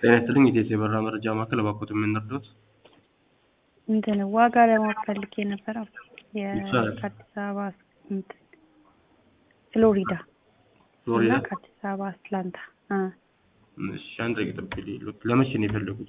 ጤና ይስጥልኝ የኢትዮ የበረራ መረጃ ማዕከል እባክዎት የምንረዳዎት? እንትን ዋጋ ለማወቅ ፈልጌ ነበረ ይቻላል። ከአዲስ አበባ እንትን ፍሎሪዳ ፍሎሪዳ እና ከአዲስ አበባ አትላንታ አ እሺ አንድ ደቂቃ ጠብቁኝ ልሂድ። ለመቼ ነው የፈለጉት?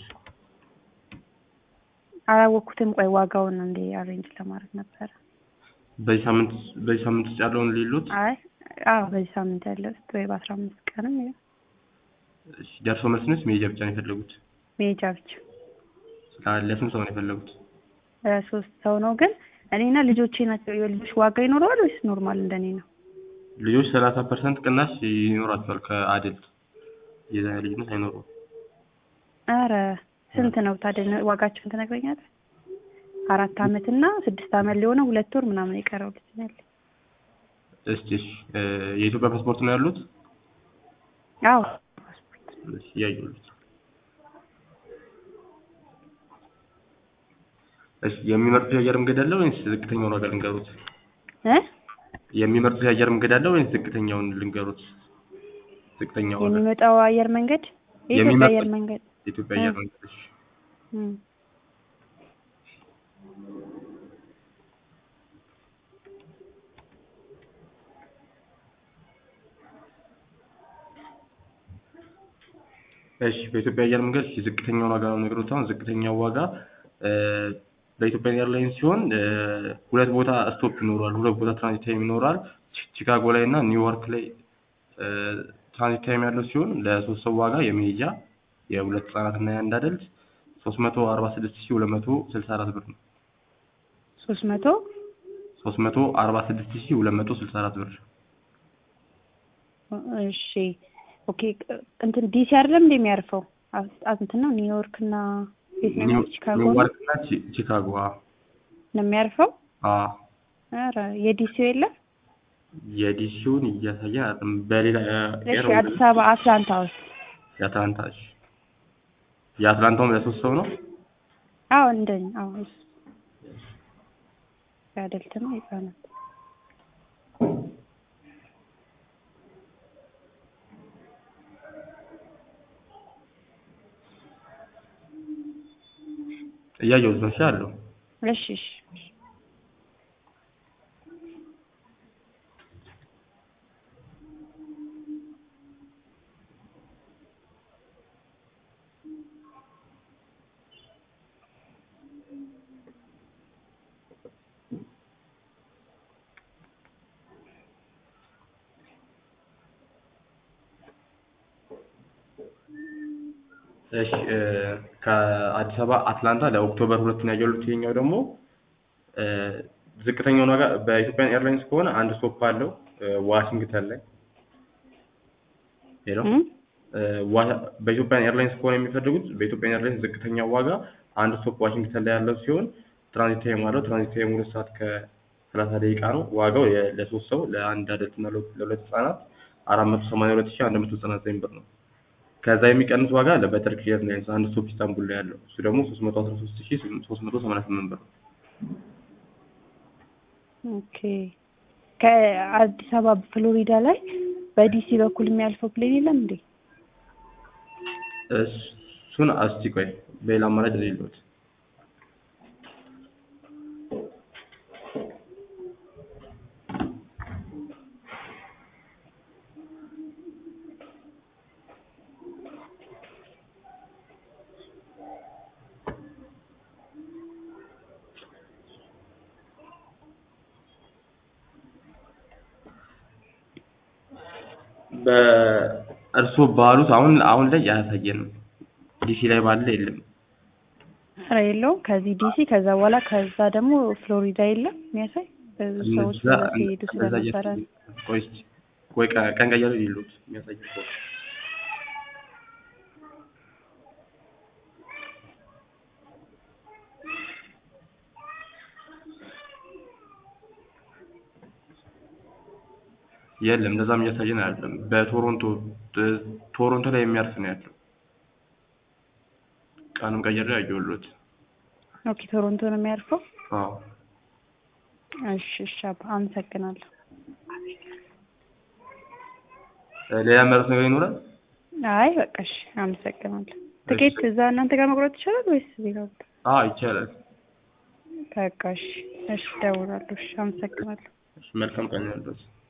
አላወቅኩትም። ቆይ ዋጋውን እንዴ አሬንጅ ለማድረግ ነበረ። በዚህ ሳምንት በዚህ ሳምንት ውስጥ ያለውን ሊሉት? አይ አዎ በዚህ ሳምንት ያለው ውስጥ ወይ በአስራ አምስት ቀንም ይሁን እሺ ደርሶ መልስ ነስ መሄጃ ብቻ ነው የፈለጉት? መሄጃ ብቻ አ- ለስንት ሰው ነው የፈለጉት? እ ሶስት ሰው ነው ግን እኔና ልጆቼ ናቸው። የልጆች ዋጋ ይኖረዋል ወይስ ኖርማል እንደኔ ነው? ልጆች ሰላሳ ፐርሰንት ቅናሽ ይኖራቸዋል ከአደልት የዛ ልዩነት አይኖረውም። አረ ስንት ነው ታዲያ ዋጋቸውን ትነግረኛለህ? አራት አመት እና ስድስት አመት ሊሆነው ሁለት ወር ምናምን የቀረው ልጅ ነው ያለኝ። እስቲ እሺ እ የኢትዮጵያ ፓስፖርት ነው ያሉት? አዎ እሺ እያየሁት እሺ የሚመርጡት የአየር መንገድ አለ ወይስ ዝቅተኛውን ዋጋ ልንገሩት? እ የሚመርጡት የአየር መንገድ አለ ወይስ ዝቅተኛውን ልንገሩት? ዝቅተኛው ዋጋ የሚመጣው አየር መንገድ የኢትዮጵያ የሚመጣው- አየር መንገድ የኢትዮጵያ አየር መንገድ እሺ እም። እሺ በኢትዮጵያ አየር መንገድ እሺ ዝቅተኛውን ዋጋ ነው የምነግሮት። አሁን ዝቅተኛው ዋጋ እ በኢትዮጵያ ኤርላይንስ ሲሆን እ ሁለት ቦታ ስቶፕ ይኖራል፣ ሁለት ቦታ ትራንዚት ታይም ይኖራል። ቺ- ቺካጎ ላይ እና ኒውዮርክ ላይ እ ትራንዚት ታይም ያለው ሲሆን ለሶስት ሰው ዋጋ የመሄጃ የሁለት ህጻናት እና የአንድ አደልት ሶስት መቶ አርባ ስድስት ሺህ ሁለት መቶ ስልሳ አራት ብር ነው። ሶስት መቶ ሶስት መቶ አርባ ስድስት ሺህ ሁለት መቶ ስልሳ አራት ብር እሺ ኦኬ እንትን ዲሲ አይደለም እንደ የሚያርፈው አ- እንትን ነው ኒውዮርክ እና ቤት ነው ኒው- ቺካጎ ነው ኒውዮርክ እና ቺ- ቺካጎ አ ነው የሚያርፈው አ ኧረ የዲሲው የለም የዲሲውን እያሳየ አይደለም። በሌላ እሺ ኤር አዲስ አበባ አትላንታ ውስጥ የአትላንታ እሺ የአትላንታውም ለሶስት ሰው ነው። አዎ እንደኝ አዎ እሱ የአደልት ነው የህጻናት እያየሁት ነው። እሺ አለው እሺ እሺ እሺ እ ከአዲስ አበባ አትላንታ ለኦክቶበር ሁለት ነው ያየሁት። ይሄኛው ደግሞ እ ዝቅተኛውን ዋጋ በኢትዮጵያን ኤርላይንስ ከሆነ አንድ ስቶፕ አለው እ ዋሽንግተን ላይ ሄሎ እም? እ ዋ- በኢትዮጵያን ኤርላይንስ ከሆነ የሚፈልጉት በኢትዮጵያን ኤርላይንስ ዝቅተኛው ዋጋ አንድ ስቶፕ ዋሽንግተን ላይ ያለው ሲሆን ትራንዚት ታይም አለው። ትራንዚት ታይም ሁለት ሰዓት ከሰላሳ ደቂቃ ነው። ዋጋው የ- ለሶስት ሰው ለአንድ አደልት እና ለሁለት ለሁለት ህጻናት አራት መቶ ሰማንያ ሁለት ሺህ አንድ መቶ ዘጠና ዘጠኝ ብር ነው። ከዛ የሚቀንስ ዋጋ አለ በተርኪሽ ኤርላይንስ አንድ ስቶፕ ኢስታንቡል ላይ ያለው እሱ ደግሞ ሶስት መቶ አስራ ሶስት ሺህ ሶስት መቶ ሰማንያ ስምንት ብር ነው። ኦኬ ከአዲስ አበባ ፍሎሪዳ ላይ በዲሲ በኩል የሚያልፈው ፕሌን የለም እንዴ? እሱን እስቲ ቆይ በሌላ አማራጭ ሌሎት በእርሶ ባሉት አሁን አሁን ላይ አያሳየንም። ዲሲ ላይ ባለ የለም። ኧረ የለውም። ከዚህ ዲሲ ከዛ በኋላ ከዛ ደግሞ ፍሎሪዳ የለም የሚያሳይ ብዙ ሰዎች እነዛ በዛ ሲሄዱ እነዛ ስለነበረ እያሳየ- ቆይ እስኪ ቆይ ቀ- ቀን ቀየሩ ሌሎት የሚያሳይ ከሆነ የለም እንደዛም እያሳየን አይደለም። በቶሮንቶ ት- ቶሮንቶ ላይ የሚያርፍ ነው ያለው። ቀንም ቀየረ ያየሁሎት። ኦኬ ቶሮንቶ ነው የሚያርፈው። አዎ እሺ እሺ አባ አመሰግናለሁ። ሌላ መረት ነገር ይኖራል? አይ በቃ እሺ አመሰግናለሁ። ትኬት እዛ እናንተ ጋር መቁረጥ ይቻላል ወይስ ሌላ ቦታ? አዎ ይቻላል። በቃ እሺ፣ እሺ እደውላለሁ። እሺ አመሰግናለሁ። እሺ መልካም ቀን ይሁንልዎት።